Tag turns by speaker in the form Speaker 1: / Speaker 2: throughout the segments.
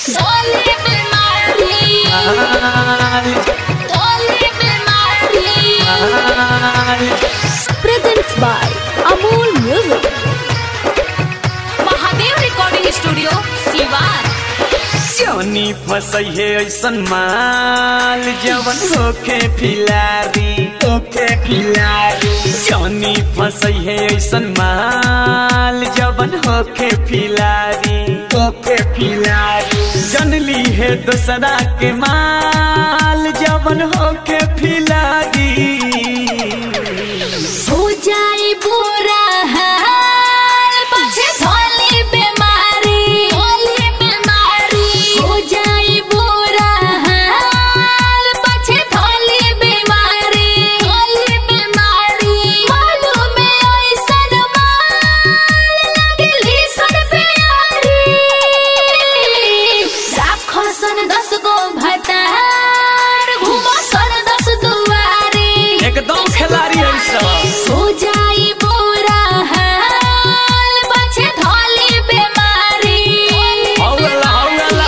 Speaker 1: Dolly Bimari, Dolly Bimari.
Speaker 2: presents by Amol Music.
Speaker 1: Mahadev recording studio Siwan
Speaker 3: जवनी फसई है ऐसन माल जवन होखे फिलारी होखे फिलारी जवनी फसई है ऐसन माल जवन होखे फिलारी होखे फिलारी जनली है दूसरा के माल जवन होखे फिलारी
Speaker 1: हो जाई बुरा हाल पछे धोली बीमारी धोली बीमारी हो जाई बुरा हाल पछे धोली बीमारी धोली बीमारी मालूम है ऐसन माल लगली सन प्यारी राखो सन दस गो भतार घूमो सन दस दुआरी
Speaker 3: एकदम खिलाड़ी है सब
Speaker 1: हो जाई बुरा हाल पछे धोली बीमारी
Speaker 3: हौला हौला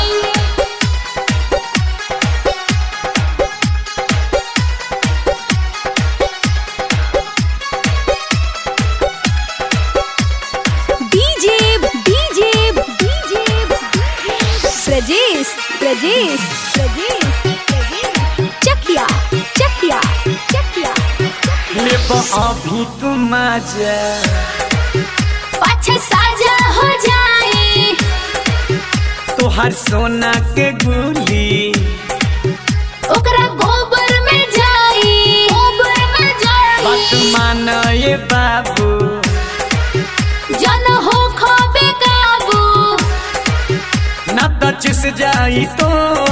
Speaker 2: DJ, DJ, DJ, Prajesh, Prajesh, Prajesh, Chakia, Chakia, Chakia.
Speaker 3: ले अभी तुम मजा
Speaker 1: पछे साजा हो जाई
Speaker 3: तोहर सोना के गुली
Speaker 1: ओकरा गोबर में जाई गोबर में जाई
Speaker 3: बात मान ये बाबू
Speaker 1: जन हो खो बेकाबू
Speaker 3: न तो चुस जाई तो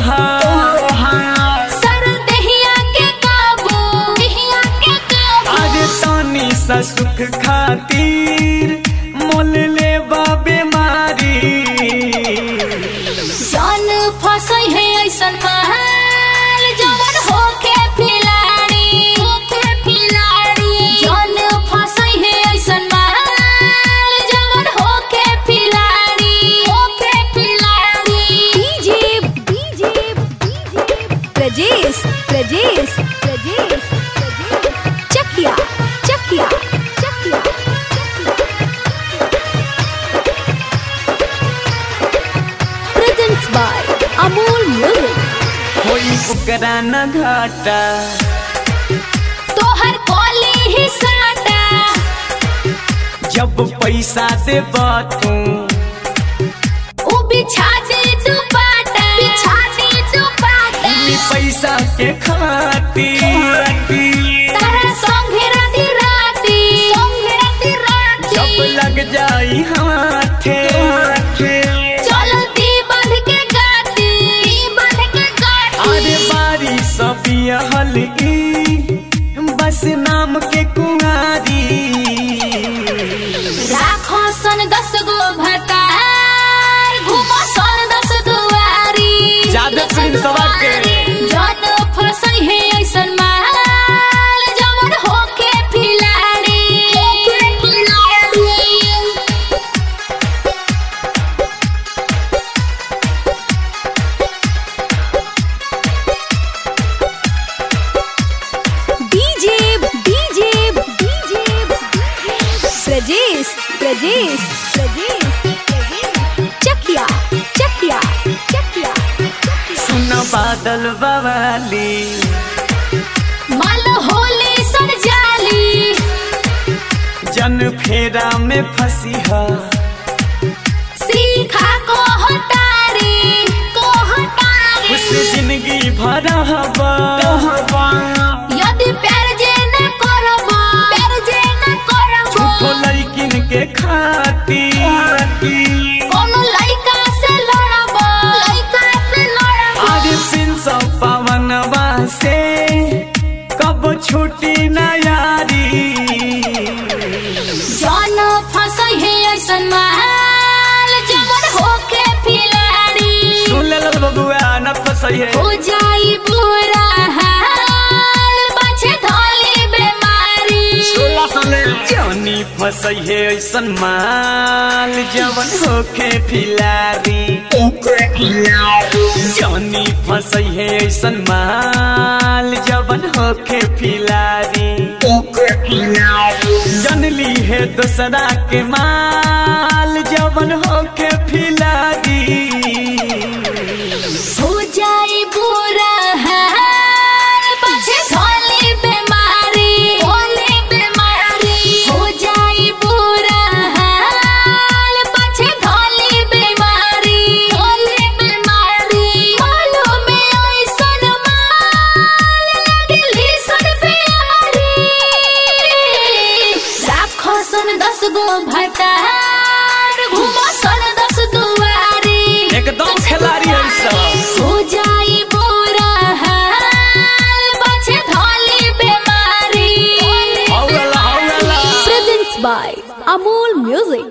Speaker 1: सर दहिया के काबू दहिया के काबू
Speaker 3: अरे तानी सा सुख खातिर मोल ले बीमारी
Speaker 1: जान फसई है ऐसन महल जवन होके फिलाड़ी होके फिलाड़ी जान फसई है ऐसन महल जवन होके फिलाड़ी होके फिलाड़ी
Speaker 2: DJ, DJ, Prajesh, Prajesh, Prajesh, Chakia, Chakia, Chakia. Presents by Amol Music.
Speaker 3: होई ओकरा न घाटा
Speaker 1: तोहर कोली ही साटा
Speaker 3: जब पैसा दे तू
Speaker 1: उ बिछा दे दुपाटा बिछा दे दुपाटा
Speaker 3: ई पैसा के खातिर
Speaker 1: तारा संगे राती राती संगे राती राती
Speaker 3: जब लग जाई हाथे
Speaker 1: चलो दी बंध के गाती दी बंध के गाती
Speaker 3: अरे बारी सब हल्की बस नाम के कुंवारी
Speaker 1: राखो सन दस गो भतार घूमो सन दस दुआरी
Speaker 3: ज्यादा
Speaker 1: दस
Speaker 3: प्रिंस सवार के।
Speaker 1: दुआरी। जन फसई है ऐसन माल जवन होके फिलाड़ी होके फिलाड़ी
Speaker 2: DJ, DJ, DJ, Prajesh, Prajesh, Prajesh, Chakia, Chakia, Chakia.
Speaker 3: सुन बादल बवाली
Speaker 1: माल होली सर जाली
Speaker 3: जन फेरा में फंसी है
Speaker 1: सीखा को हटारी को हटारी
Speaker 3: उस जिंदगी भरा हवा
Speaker 1: यदि प्यार जे न करबो प्यार जे न करबो
Speaker 3: झूठो लड़किन के खातिर
Speaker 1: कोनो लइका से लड़बो लइका से लड़बो
Speaker 3: आज पिन सौ पवनवा से कब छुट्टी न यारी
Speaker 1: जान फसई है ऐसन माल जवन होके फिलाड़ी
Speaker 3: सुन ले लो बबुआ न फसई है
Speaker 1: हो जाई बुरा हाल पाछे धोली बीमारी
Speaker 3: सोलह साले जवनी फसई है ऐसन माल जवन होखे फिलारी जानी फसई है ऐसन माल जवन होके फिलारी जनली है दूसरा के माल जवन होके फिलारी
Speaker 1: हो जाई बुरा हाल पाछे धोली बीमारी धोली बीमारी हो जाई बुरा हाल पाछे धोली बीमारी धोली बीमारी मालूम में ऐसन माल लगली सन प्यारी राखो सन दस गो भटार घूमो सन दस दुआरी
Speaker 3: एकदम खिलाड़ी है सब
Speaker 1: हो जाई बुरा हाल पाछे धोली बीमारी
Speaker 3: हौला हौला
Speaker 2: Presents by Amol Music.